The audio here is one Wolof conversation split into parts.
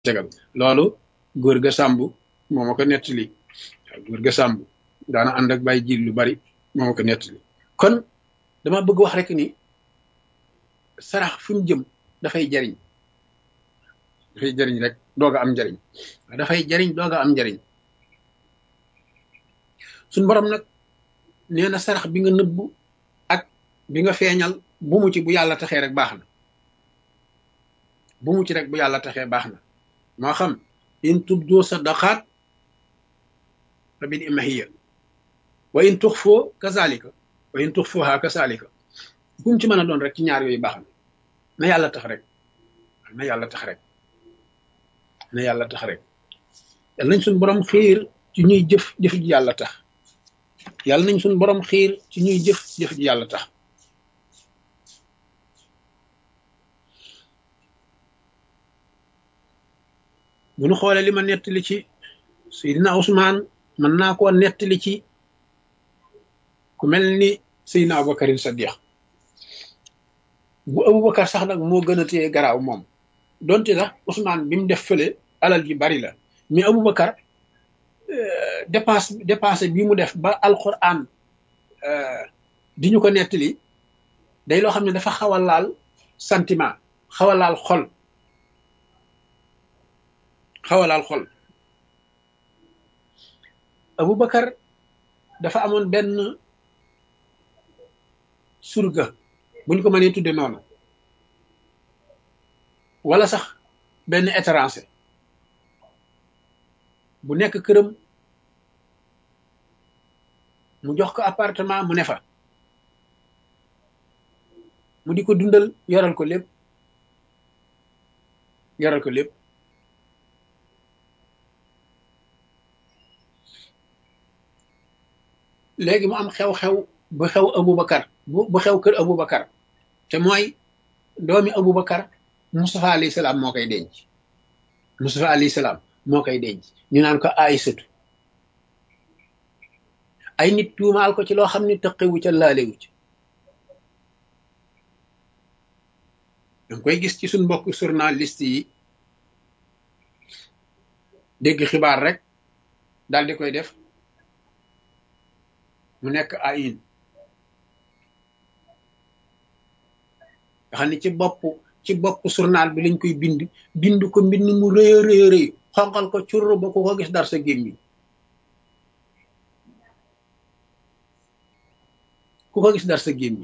tegal loolu góor ga sàmb moo ma ko nettali waaw góor ga sàmb daana ànd ak bàyyi jiil lu bari moo ma ko nettali kon dama bëgg wax rek ni sarax fu mu jëm dafay jariñ dafay jariñ rek doog a am njariñ dafay jariñ doog a am njariñ suñ borom nag nee na sarax bi nga nëbbu ak bi nga feeñal bu mu ci bu yàlla taxee rek baax na bu mu ci rek bu yàlla taxee baax na moo xam in tubdu sadaqaat fa bi ni'mahiya wa in tuxfoo kazalika wa in tuxfuha kazalika bu mu ci mën a doon rek ci ñaar yooyu baax na na yàlla tax rek na yàlla tax rek na yàlla tax rek yàlla nañ suñ borom xiir ci ñuy jëf jëf ji yàlla tax yàlla nañ suñ borom xiir ci ñuy jëf jëf ji yàlla tax bu nu xoolee li ma nettali ci Seydina Ousmane mën naa koo nettali ci ku mel ni Seydina Aboubacarin Sadiq bu Aboubacar sax nag moo gën a téye garaaw moom donte sax Ousmane bi mu def fële alal ji bari la mais Aboubacar dépense dépense bi mu def ba alquran di ñu ko nettali day loo xam ne dafa xaw a laal sentiment xaw a laal xol xaw a laal xol Aboubacar dafa amoon benn surga buñ ko mënee tudde noonu wala sax benn étranger bu nekk këram mu jox ko appartement mu ne fa mu di ko dundal yoral ko lépp yoral ko lépp léegi mu am xew-xew bu xew Aboubacar bu bu xew kër Aboubacar te mooy doomi Aboubacar Moustapha alayhi salaam moo koy denc Moustapha alayhi salaam moo koy denc ñu naan ko Aysatu ay nit tuumaal ko ci loo xam ne tëqewu ca laalewu ci danga koy gis ci suñ mbokk journaliste yi dégg xibaar rek daal di koy def mu nekk ayin nga xam ne ci bopp ci bopp journal bi lañ koy bind bind ko mbind mu rëy a rëy rëy xonqal ko curr ba ku ko gis dar sa gémmiñ ku ko gis dar sa gémmiñ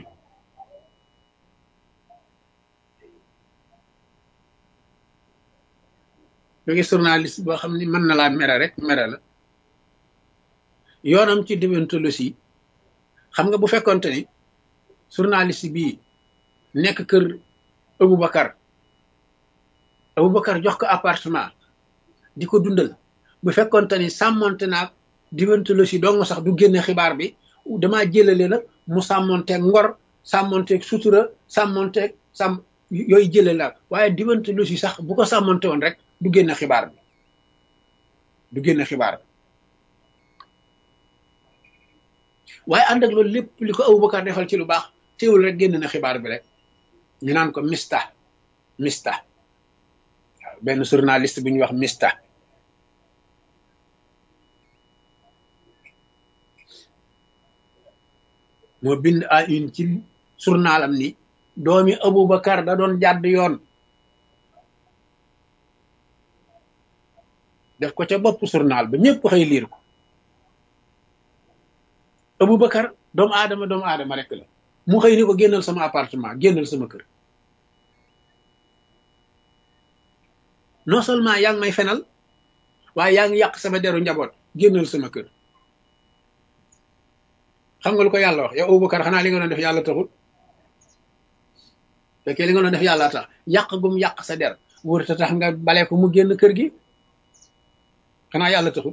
nga gis journaliste boo xam ne mën na laa mere rek mere la yoonam ci déontologie xam nga bu fekkonte ni journaliste bii nekk kër Aboubacar Aboubacar jox ko appartement di ko dundal bu fekkonte ni sàmmonte naag déontologie dong sax du génne xibaar bi damaa jëlale nag mu sàmmonteeg ngor sàmmonteeg sutura sàmmonteeg sàmm yooyu jëlale la waaye déontologie sax bu ko sàmmonte woon rek du génne xibaar bi du génne xibaar bi waaye ànd ak loolu lépp li ko Aboubacar defal ci lu baax teewul rek génn na xibaar bi rek ñu naan ko mista mista waaw benn journaliste bu ñuy wax mista moo bind à une ci journalam ni doomi Aboubacar da doon jàdd yoon def ko ca bopp journal ba ñëpp xëy liir ko Aboubacar doomu aadama doomu aadama rek la mu xëy ni ko génnal sama appartement génnal sama kër non seulement yaa ngi may fenal waaye yaa ngi yàq sama deru njaboot génnal sama kër xam nga lu ko yàlla wax yow Aboubacar xanaa li nga doon def yàlla taxul fekkee li nga doon def yàlla tax yàq gum yàq sa der wër ta tax nga bale ko mu génn kër gi xanaa yàlla taxul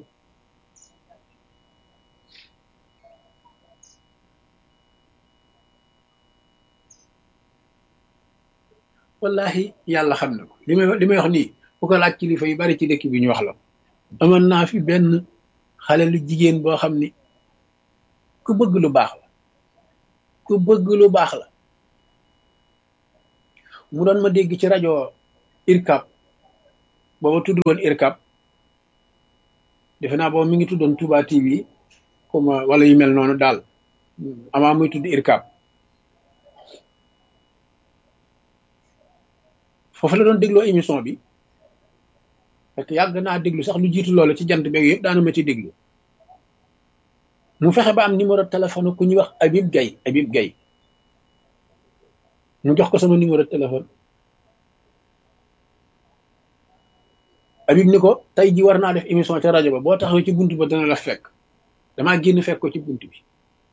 wallahi yàlla xam na ko li may li may wax nii bu ko laaj kilifa yu bari ci dëkk bi ñu wax la amoon naa fi benn xale lu jigéen boo xam ni ku bëgg lu baax la ku bëgg lu baax la mu doon ma dégg ci rajo irkab booba tudd woon irkab defe naa booba mi ngi tuddoon Touba TV comme wala yu mel noonu daal amaa muy tudd irkab foofu la doon dégloo émission bi parce que yàgg naa déglu sax lu jiitu loolu ci jant beeg yëpp daana ma ci déglu mu fexe ba am numéro téléphone ku ñuy wax Habib Gaye Habib Gaye mu jox ko sama numéro téléphone Habib ni ko tey ji war naa def émission ca rajo ba boo taxawee ci buntu ba dana la fekk damaa génn fekk ko ci buntu bi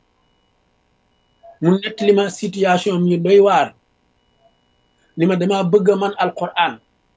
mu nettali ma situation mi doy waar ni ma damaa bëgg a man alquran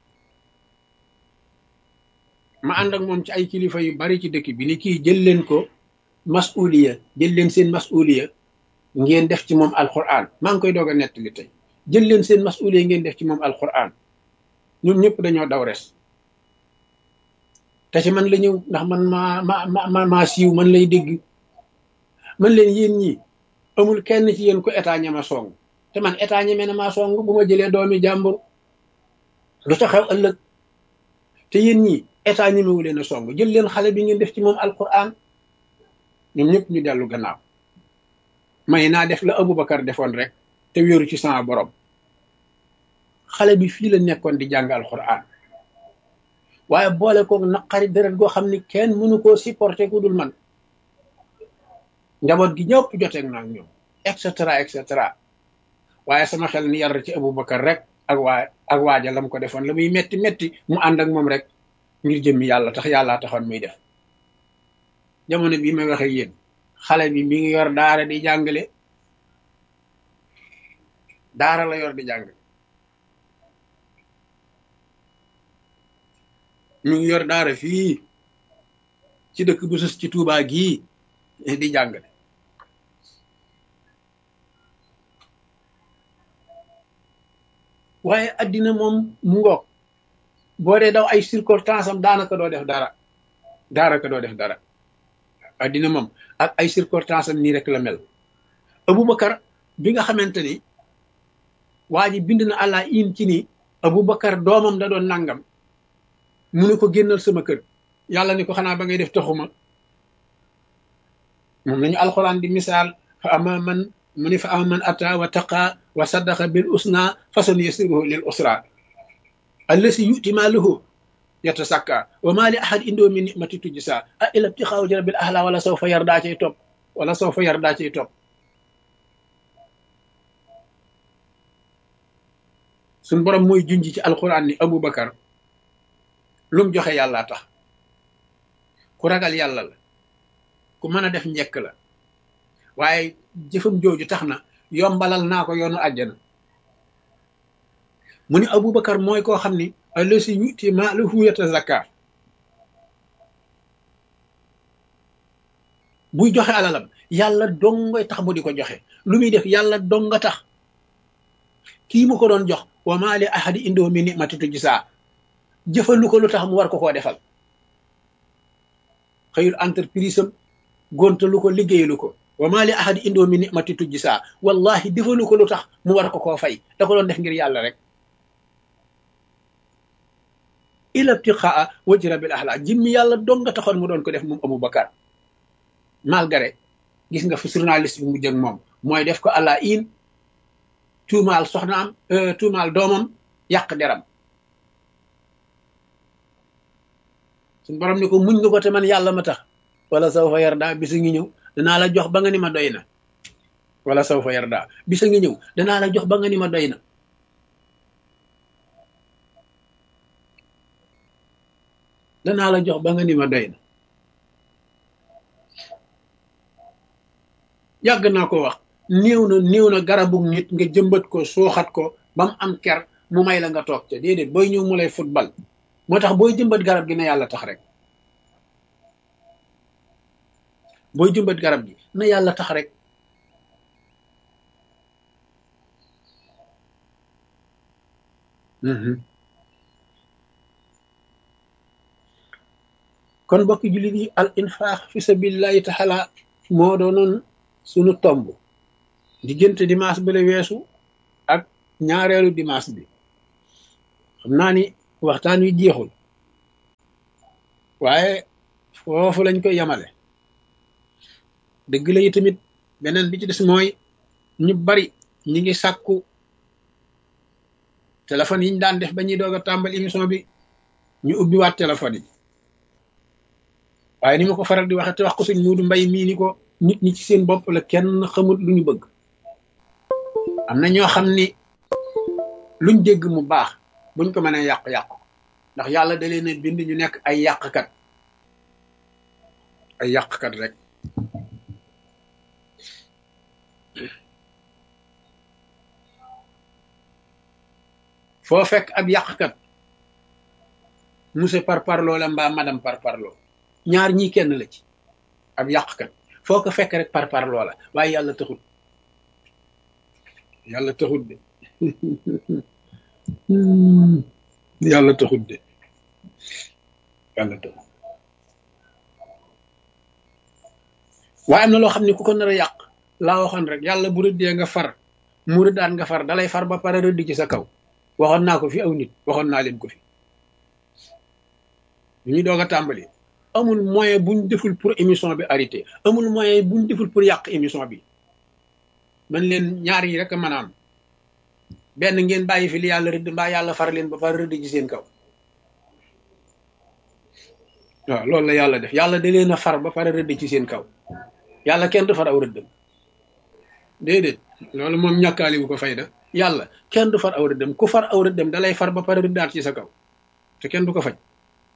ma ànd ak moom ci ay kilifa yu bari ci dëkk bi ni kii jël leen ko masuliya jël leen seen masuliya ngeen def ci moom alquran maa ngi koy doog a nettali tey jël leen seen masuliya ngeen def ci moom alquran ñoom ñëpp dañoo daw res te ci man la ñëw ndax man maa ma ma maa siiw man lay dégg man leen yéen ñi amul kenn ci yéen ko état ñama song te man état ñeme na maa song bu ma jëlee doomi jàmbur lu ca xew ëllëg te yéen ñi état ñemewu leen a song jël leen xale bi ngeen def ci moom alquran ñoom ñëpp ñu dellu gannaaw may naa def la Aboubacar defoon rek te wéeru ci sama borom xale bi fii la nekkoon di jàng alquran waaye boole ko naqari deret goo xam ni kenn mënu koo supporter ku dul man njaboot gi ñëpp joteeg naa ak ñoom et cetera et cetera waaye sama xel ni yar ci Aboubacar rek ak waa ak waaja lam ko defoon la muy metti metti mu ànd ak moom rek ngir jëmmi yàlla tax yàllaa taxoon muy def jamono bii may waxee yéen xale bi mi ngi yor daara di jàngale daara la yor di jàngale mi ngi yor daara fii ci dëkk bu sus ci Tuubaa gii di jàngale waaye addina moom mu ngoog boo dee daw ay circonstance am daanaka doo def dara daanaka doo def dara addina moom ak ay circonstance am nii rek la mel Aboubacar bi nga xamante ni waa ji bind na àlla in ci ni Aboubacar doomam da doon nangam mu ne ko génnal sama kër yàlla ni ko xanaa ba ngay def taxuma moom lañu alxuraan di misaal fa ama man mu ni fa ama man ata wa taqa wa saddaqa bil usna fasan yasiruhu lil usra allasi yuti maaluhu yatasakka wa ma li ahad indoo min nimati tujsa a ila ibtixaaw jarabil ahla wala saw fa yar daa cay topp wala saw fa yar daa cay topp suñ borom mooy junj ci alquran ni aboubacar lum joxe yàlla tax ku ragal yàlla la ku mën a def njekk la waaye jëfam jooju tax na yombalal naa ko yoonu àjjana mu ni aboubacar mooy koo xam ni allasi yuti maalahu yatazakka buy joxe alalam yàlla dongoy tax mu di ko joxe lu muy def yàlla donga tax kii mu ko doon jox wa maa li ahadi indoo mi nimati tujsaa jëfalu ko lu tax mu war ko koo defal xëyul entreprise am gontalu ko liggéeyalu ko wa maa li ahadi indoo mi nimati tujsaa wallahi defalu ko lu tax mu war ko koo fay da ko doon def ngir yàlla rek ila ibtiqaa wajhi rabbil ahla jimmi yàlla dong nga taxoon mu doon ko def moom Aboubacar malgré gis nga fu journaliste bi mu jëg moom mooy def ko àlla in tuumaal soxnaam tuumaal doomam yàq deram suñ borom ni ko muñ nga ko te man yàlla ma tax wala saw fa yarda bisa ngi ñëw danaa la jox ba nga ni ma doy na wala saw fa yarda bisa ngi ñëw danaa la jox ba nga ni ma doy na danaa la jox ba nga ni ma doy na yàgg naa ko wax néew na néew na garabu nit nga jëmbat ko suuxat ko ba mu am ker mu may la nga toog ca déedéet booy ñëw mu lay football moo tax booy jëmbat garab gi na yàlla tax rek booy jëmbat garab gi na yàlla tax rek kon mbokki jullit yi al infaq fi sabilillahi taala moo doonoon sunu tomb diggante dimanche bi la weesu ak ñaareelu dimanche bi xam naa ni waxtaan wi jeexul waaye foofu lañ koy yemale dëgg la yi tamit beneen bi ci des mooy ñu bari ñi ngi sàkku téléphone yi ñu daan def ba ñuy doog a tàmbali émission bi ñu ubbi waat téléphone yi waaye ni ma ko faral di waxe te wax ko suñ muudu mbay mii ni ko nit ñi ci seen bopp la kenn xamut lu ñu bëgg am na ñoo xam ni luñ dégg mu baax buñ ko mënee yàq-yàq ndax yàlla da leen a bind ñu nekk ay yàqkat ay yàqkat rek foo fekk ab yàqkat monsieur par parloo la mbaa madame par parloo ñaar ñii kenn la ci ab yàqkat foo ko fekk rek par parloo la waaye yàlla taxut yàlla taxut de yàlla taxut de yàlla taxut waaye am na loo xam ne ku ko nar a yàq laa waxoon rek yàlla bu rëddee nga far mu rëddaan nga far dalay far ba pare rëdd ci sa kaw waxoon naa ko fi aw nit waxoon naa leen ko fi ñu ñuy doog a tàmbali amul moyen buñ deful pour émission bi arrêté amul moyen buñ deful pour yàq émission bi man leen ñaar yi rek a mën a am benn ngeen bàyyi fi li yàlla rëdd mbaa yàlla far leen ba pare rëdd ci seen kaw waaw loolu la yàlla def yàlla da leen a far ba pare rëdd ci seen kaw yàlla kenn du far aw rëddam déedéet loolu moom ñàkkaali bu ko fayda yàlla kenn du far aw rëddam ku far aw rëddam da lay far ba pare rëddaat ci sa kaw te kenn du ko faj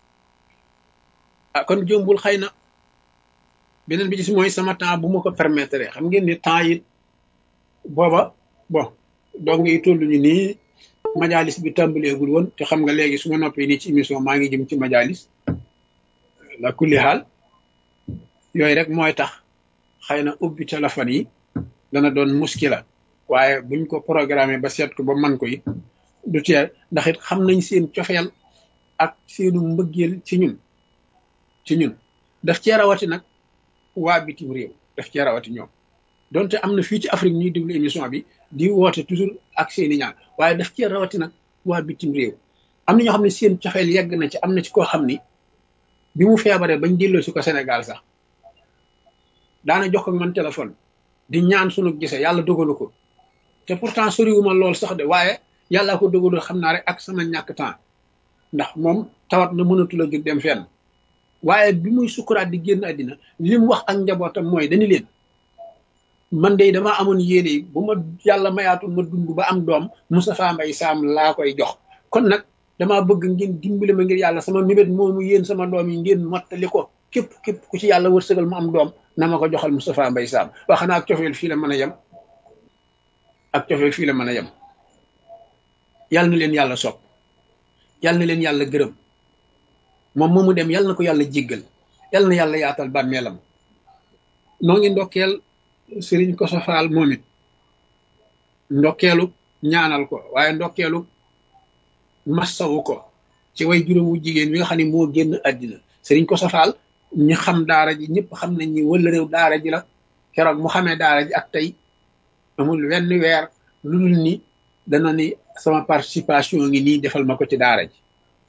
ah kon jombul xëy na beneen bi ci mooy sama temps bu ma ko permettre xam ngeen ni temps yi booba bon donc yi toll ñu nii majalis bi tàmbaleegul woon te xam nga léegi su ma noppee nii ci émission maa ngi jëm ci majalis la kulli xaal yooyu rek mooy tax xëy na ubbi téléphone yi dana doon muskila waaye buñ ko programmé ba seet ko ba man ko it du teel ndax it xam nañ seen cofeel ak seenu mbëggeel ci ñun ci ñun daf cee rawati nag waa bitim réew daf cee rawati ñoom donte am na fii ci Afrique ñuy déglu émission bi di woote toujours ak seeni ñaan waaye daf cee rawati nag waa bitim réew am na ñoo xam ne seen cofeel yegg na ci am na ci koo xam ni bi mu feebaree bañ delloo si ko Sénégal sax daana jox ko man téléphone di ñaan sunu gisee yàlla dogalu ko te pourtant soriwuma lool sax de waaye yàllaa ko dogalul xam naa rek ak sama ñàkk temps ndax moom tawat na mënatul a jóg dem fenn waaye bi muy sukuraat di génn àddina li mu wax ak njabootam mooy dañu leen man de damaa amoon yéene yi bu ma yàlla mayaatul ma dund ba am doom Moustapha Mbaye Sam laa koy jox kon nag damaa bëgg ngeen dimbali ma ngir yàlla sama mébét moomu yéen sama doom yi ngeen mottali ko képp képp ku ci yàlla wërsëgal mu am doom na ma ko joxal Moustapha Mbaye Sam wax xanaa ak cofeel fii la mën a yem ak cofeel fii la mën a yem yàlla na leen yàlla sopp yàlla na leen yàlla gërëm moom moomu dem yàlla na ko yàlla jéggal yàlla na yàlla yaatal bàmmeelam noo ngi ndokkeel sëriñ ko sofaal moom it ndokkeelu ñaanal ko waaye ndokkeelu massawu ko ci way juróomu jigéen wi nga xam ne moo génn àddina sëriñ ko sofaal ñi xam daara ji ñëpp xam nañ ni wala réew daara ji la keroog mu xamee daara ji ak tey amul wenn weer lu dul ni dana ni sama participation ngi nii defal ma ko ci daara ji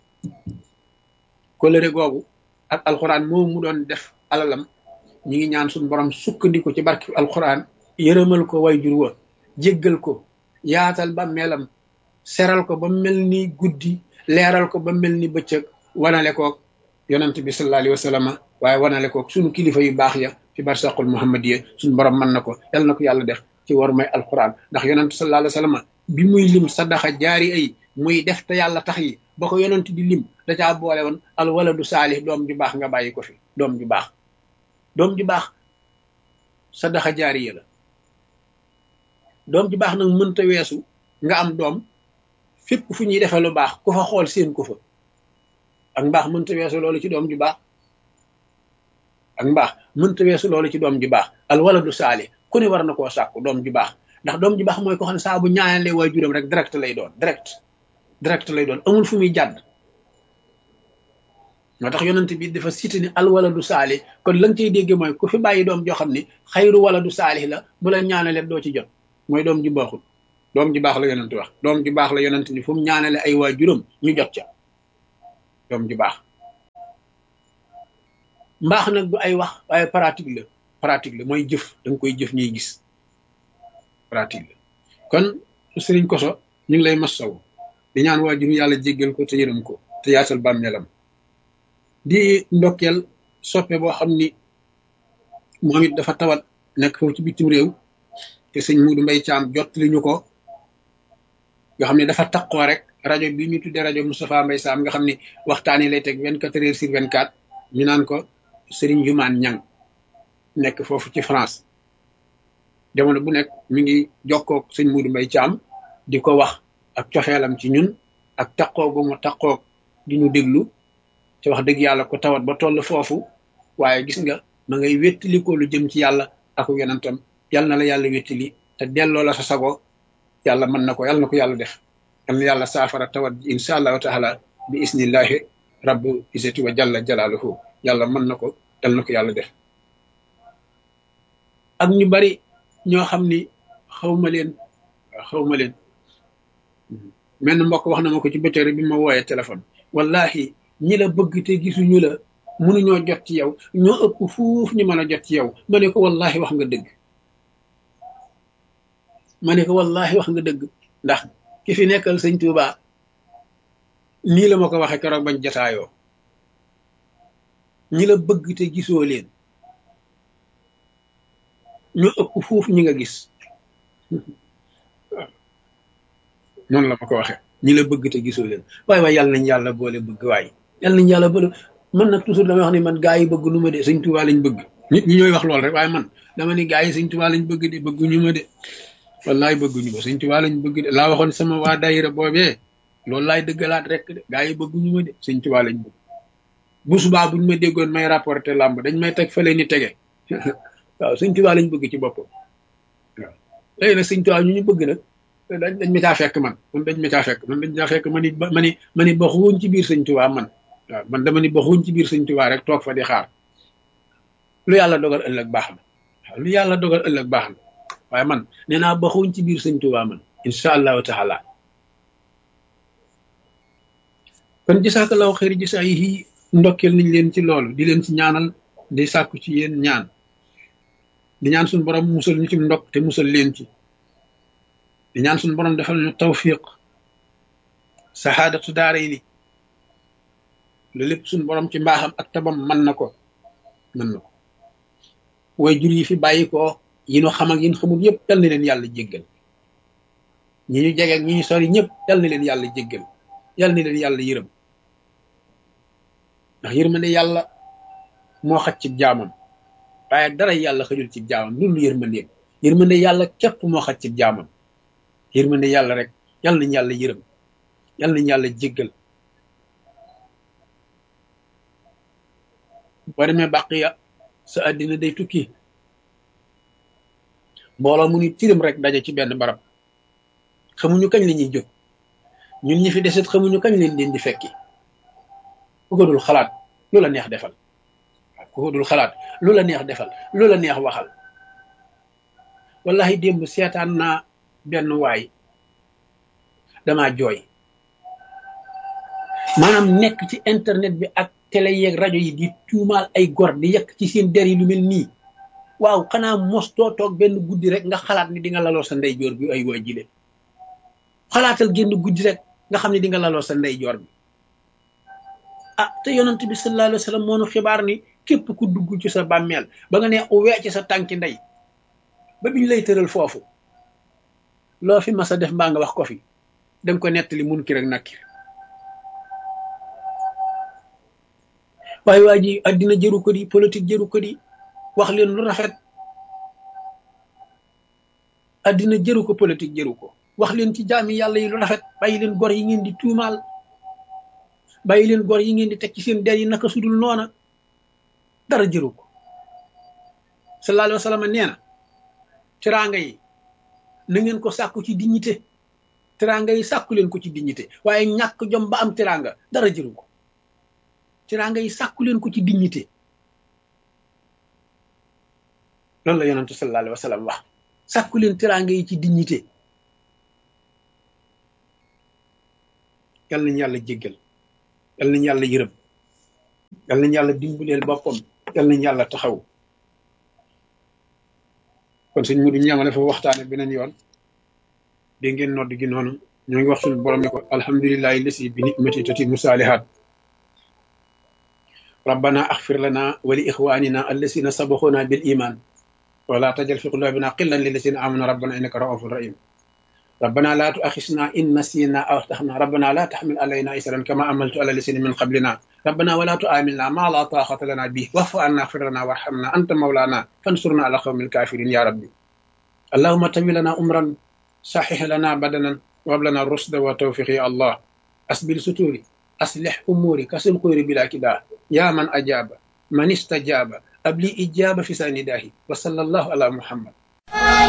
kolëre googu ak alxuraan moom mu doon def alalam ñi ngi ñaan suñu borom sukkandiku ci barki alxuraan yërëmal ko way jur wa jéggal ko yaatal ba melam seral ko ba mel ni guddi leeral ko ba mel ni bëccëg wanale koog yonent bi sallallahu alayhi wa sallam waaye wanale koog suñu kilifa yu baax ya fi barsaqul muhammadiya suñu borom mën na ko yal na ko yàlla def ci war may alxuraan ndax yonent sallallahu alayhi wa sallam bi muy lim sadaxa jaari ay muy def te yàlla tax yi ba ko yonent di lim da caa boole woon al waladu saalih doom ju baax nga bàyyi ko fi doom ju baax doom ju baax sadaxa jaariya la doom ju baax nag mënta weesu nga am doom fépp fu ñuy defee lu baax ku fa xool seen ko fa ak mbaax mënta weesu loolu ci doom ju baax ak mbaax mënta weesu loolu ci doom ju baax al waladu saalih ku ne war na koo sàkku doom ju baax ndax doom ju baax mooy ko xam ne saa bu ñaanalee waajuram rek direct lay doon direct direct lay doon amul fu muy jàdd moo tax yonent bi dafa cité ni al waladu saalih kon la nga cay dégge mooy ku fi bàyyi doom joo xam ni xayru waladu saalih la bu la ñaanalee doo ci jot mooy doom ju baaxul doom ju baax la yonent wax doom ju baax la yonent ni fu mu ñaanale ay waajuram ñu jot ca doom ju baax mbaax nag du ay wax waaye pratique la pratique la mooy jëf da nga koy jëf ñuy gis pratique la kon sëriñ koso ñu ngi lay masaw di ñaan waajur yàlla jéggal ko te yërëm ko te yaatal bàmmeelam di ndokkeel soppe boo xam ni moom it dafa tawat nekk foofu ci bitim réew te sëñ Muudu Mbay Caam jot li ñu ko nga xam ne dafa taqoo rek rajo bi ñu tuddee rajo Moustapha Mbay Saam nga xam ne waxtaan yi lay teg vingt quatre heures sur vingt quatre ñu naan ko Sëriñ Jumaan Ñang nekk foofu ci France jamono bu nekk mi ngi jokkoog sëñ Muudu Mbay Caam di ko wax ak coxeelam ci ñun ak taqoo gu mu taqoog di ñu déglu te wax dëgg yàlla ko tawat ba toll foofu waaye gis nga ma ngay wéttali ko lu jëm ci yàlla ak yonentam yal na la yàlla wéttali te delloo la sa sago yàlla mën na ko yàlla na ko yàlla def yal na yàlla saafara tawat ji insha allahu taala bi isnillahi rabbu isati wa jalla jalaaluhu yàlla mën na ko yal na ko yàlla def ak ñu bari ñoo xam ni xawma leen xawma leen menn mbokk wax na ma ko ci bëccëg bi ma wooyee téléphone wallahi ñi la bëgg te gisuñu la mënuñoo jot ci yow ñoo ëpp fuuf ñu mën a jot ci yow ma ne ko wallahi wax nga dëgg ma ne ko wallahi wax nga dëgg ndax ki fi nekkal sëñ Tuuba nii la ma ko waxee keroog bañ jataayoo ñi la bëgg te gisoo leen ñoo ëpp fuuf ñi nga gis noonu la ma ko waxee ñi la bëgg te gisoo leen waaye waaye yàlla nañ yàlla boole bëgg waaye yàlla nañ yàlla boole man nag toujours damay wax ni man gaa yi bëgg nu ma de sëñ Tuubaa lañ bëgg nit ñi ñooy wax lool rek waaye man dama ni gaa yi sëñ Tuubaa lañ bëgg de bëgguñu ma de wallaay bëgguñu ma sëñ Tuubaa lañ bëgg de laa waxoon sama waa daayira boobee loolu laay dëggalaat rek de gaa yi bëgguñu ma de sëñ Tuubaa lañ bëgg bu subaa buñ ma déggoon may rapporté làmb dañ may teg fële ni tege waaw sëñ Tuubaa lañ bëgg ci boppam waaw léegi nag sëñ Tuubaa ñu ñu bëgg nag dañ dañ ma caa fekk man man dañ ma caa fekk man dañ caa fekk ma ni ma ni ma ni baxuwoon ci biir sëñ Tuubaa man waaw man dama ni baxuwoon ci biir sëñ Tuubaa rek toog fa di xaar lu yàlla dogal ëllëg baax na waaw lu yàlla dogal ëllëg baax na waaye man nee naa baxuwoon ci biir sëñ Tuubaa man incha allahu taala kon jisaakallahu xëyri jisaa yi ndokkeel nañ leen ci loolu di leen ci ñaanal di sàkku ci yéen ñaan di ñaan suñu borom musal ñu ci ndokk te musal leen ci di ñaan suñu borom defal ñu tawfiq saxaadatu daara yi ni lu lépp suñu borom ci mbaaxam ak tabam mën na ko mën na ko way jur yi fi bàyyi ko yi ñu xam ak yi ñu xamul yëpp yal na leen yàlla jéggal ñi ñu jege ak ñi ñu sori ñëpp yal na leen yàlla jéggal yal na leen yàlla yërëm ndax yërmande yàlla moo xaj ci jaamam waaye dara yàlla xëjul ci jaamam loolu yërmandeem yërmande yàlla képp moo xaj ci jaamam yërmande yàlla rek yal nañ yàlla yërëm yal nañ yàlla jéggal boo demee bàqiya sa àddina day tukki mbooloo mu ni tirim rek daje ci benn barab xamuñu kañ la ñuy jóg ñun ñi fi deset xamuñu kañ leen leen di fekki ku ko dul xalaat lu la neex defal ku ko dul xalaat lu la neex defal lu la neex waxal wallahi démb seetaan naa benn waay damaa jooy maanaam nekk ci internet bi ak télé yeeg rajo yi di tuumaal ay gor di yekk ci seen der yi lu mel nii waaw xanaa mos doo toog benn guddi rek nga xalaat ni di nga laloo sa ndeyjoor bi ay waay jile xalaatal génn guddi rek nga xam ne di nga laloo sa ndeyjoor bi ah te yonent bi sallallahu alayhi wa sallam moo nu xibaar ni képp ku dugg ci sa bàmmeel ba nga ne uwee ci sa tànki ndey ba biñ lay tëral foofu loo fi mas a def mbaa nga wax ko fi danga ko nettali mun ki rek nakkir waaye waa ji addina jëru ko di politique jëru ko di wax leen lu rafet addina jëru ko politique jëru ko wax leen ci jaami yàlla yi lu rafet bàyyi leen gor yi ngeen di tuumaal bàyyi leen gor yi ngeen di teg ci seen der yi naka sudul noona dara jëru ko sallallahu alayhi wa sallam nee na teraanga yi na ngeen ko sàkku ci dignité teraanga yi sàkku leen ko ci dignité waaye ñàkk jom ba am teraanga dara jëru ko teraanga yi sàkku leen ko ci dignité loolu la yonentu sallallahu alayhi wa sallam wax sàkku leen teraanga yi ci dignité yal nañu yàlla jéggal yal nañu yàlla yërëm yal nañu yàlla dimbaleel boppam yal nañ yàlla taxaw kon suñ mu duñ yamale fa waxtaane beneen yoon dégg ngeen nodd gi noonu ñoo ngi wax suñu borom ne ko alhamdulillahi lasi bi nicmati tatimu saalihaat rabbana axfir lana wa li ixwanina allasina sabaxuna bil iman wala tajal fi qulubina qillan lillasina amanu rabbana innaka raufun rahim ربنا لا تؤاخذنا إن نسينا أو أخطأنا ربنا لا تحمل علينا إسرا كما عملت على الذين من قبلنا ربنا ولا تؤاملنا ما لا طاقة لنا به واعف عنا اغفر لنا وارحمنا أنت مولانا فانصرنا على قوم الكافرين يا ربي اللهم تم لنا أمرا صحح لنا بدنا وهب لنا الرشد والتوفيق يا الله أسبل ستوري أصلح أموري كسل قيري بلا كدا يا من أجاب من استجاب أبلي إجابة في سنداه وصلى الله على محمد